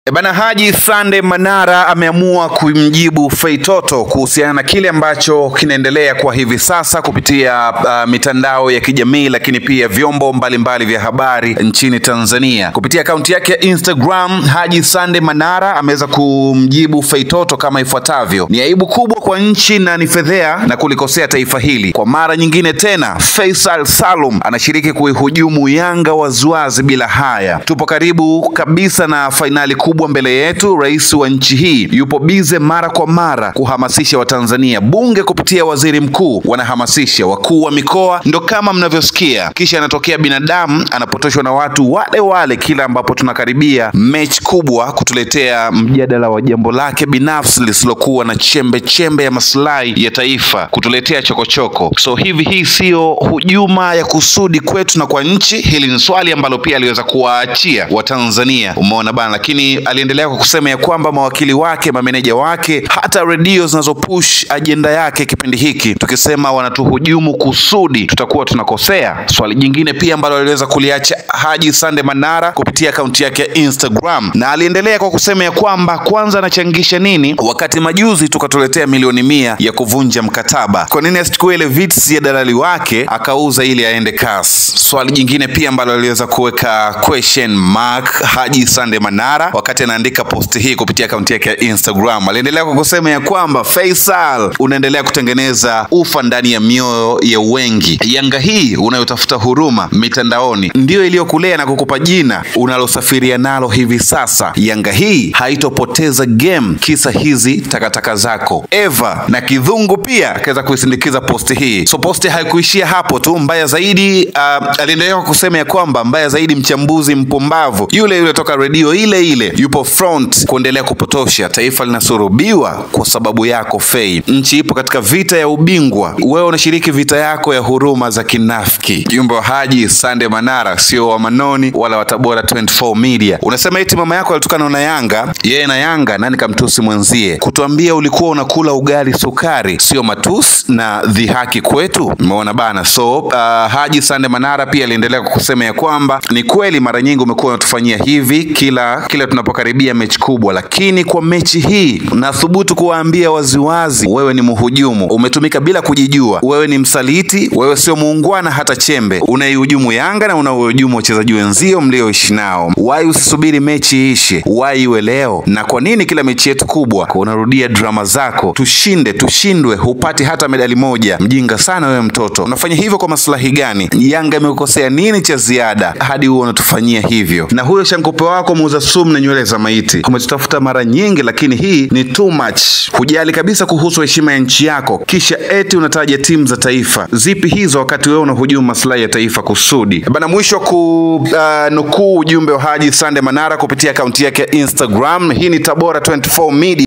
E bana, Haji Sande Manara ameamua kumjibu Feitoto kuhusiana na kile ambacho kinaendelea kwa hivi sasa kupitia uh, mitandao ya kijamii lakini pia vyombo mbalimbali vya habari nchini Tanzania. Kupitia akaunti yake ya Instagram, Haji Sande Manara ameweza kumjibu Feitoto kama ifuatavyo: ni aibu kubwa kwa nchi na ni fedhea na kulikosea taifa hili. Kwa mara nyingine tena, Faisal Salum anashiriki kuihujumu Yanga waziwazi bila haya. Tupo karibu kabisa na fainali kubwa mbele yetu. Rais wa nchi hii yupo bize mara kwa mara kuhamasisha Watanzania. Bunge kupitia waziri mkuu wanahamasisha, wakuu wa mikoa ndo kama mnavyosikia, kisha anatokea binadamu anapotoshwa na watu wale wale, kila ambapo tunakaribia mechi kubwa, kutuletea mjadala wa jambo lake binafsi lisilokuwa na chembe chembe ya maslahi ya taifa, kutuletea chokochoko. So hivi hii siyo hujuma ya kusudi kwetu na kwa nchi. Hili ni swali ambalo pia aliweza kuwaachia Watanzania, umeona bana, lakini aliendelea kwa kusema ya kwamba mawakili wake, mameneja wake, hata redio zinazopush ajenda yake kipindi hiki, tukisema wanatuhujumu kusudi, tutakuwa tunakosea. Swali jingine pia ambalo aliweza kuliacha Haji Sande Manara kupitia akaunti yake ya Instagram, na aliendelea kwa kusema ya kwamba kwanza anachangisha nini wakati majuzi tukatuletea milioni mia ya kuvunja mkataba. Kwa nini asichukue ile vits ya dalali wake akauza ili aende CAS? Swali jingine pia ambalo aliweza kuweka question mark Haji Sande Manara wakati anaandika posti hii kupitia akaunti yake ya Instagram, aliendelea kwa kusema ya kwamba Faisal, unaendelea kutengeneza ufa ndani ya mioyo ya wengi. Yanga hii unayotafuta huruma mitandaoni ndiyo iliyokulea na kukupa jina unalosafiria nalo hivi sasa. Yanga hii haitopoteza game kisa hizi takataka zako. Eva na Kidhungu pia akaweza kuisindikiza posti hii. So posti haikuishia hapo tu, mbaya zaidi uh, aliendelea kwa kusema ya kwamba mbaya zaidi, mchambuzi mpumbavu yule yule toka redio ile ile yupo front kuendelea kupotosha taifa. Linasurubiwa kwa sababu yako Fei. Nchi ipo katika vita ya ubingwa, wewe unashiriki vita yako ya huruma za kinafiki. Jumbe wa Haji Sande Manara sio wa Manoni wala wa Tabora 24 Media. Unasema eti mama yako alitukana na Yanga, yeye na Yanga nani kamtusi mwenzie? Kutuambia ulikuwa unakula ugali sukari sio matusi na dhihaki kwetu. Umeona bana. So uh, Haji Sande Manara pia aliendelea kwa kusema ya kwamba ni kweli mara nyingi umekuwa unatufanyia hivi kila kila tunapokaribia mechi kubwa, lakini kwa mechi hii nathubutu kuwaambia waziwazi, wewe ni mhujumu, umetumika bila kujijua. Wewe ni msaliti, wewe sio muungwana hata chembe. Unaihujumu Yanga na unawahujumu wachezaji wenzio mlioishi nao. Wai usisubiri mechi ishe, wai iwe leo. Na kwa nini kila mechi yetu kubwa unarudia drama zako? Tushinde tushindwe, hupati hata medali moja. Mjinga sana wewe mtoto, unafanya hivyo kwa maslahi gani? Yanga imekukosea nini cha ziada hadi huo unatufanyia hivyo? Na huyo shankope wako muuza sumu na nywele za maiti umetutafuta mara nyingi, lakini hii ni too much. Hujali kabisa kuhusu heshima ya nchi yako, kisha eti unataja timu za taifa. Zipi hizo wakati wewe unahujumu maslahi ya taifa kusudi? Bana, mwisho ku uh, nukuu ujumbe wa Haji Sande Manara kupitia akaunti yake ya Instagram. Hii ni Tabora 24 Media.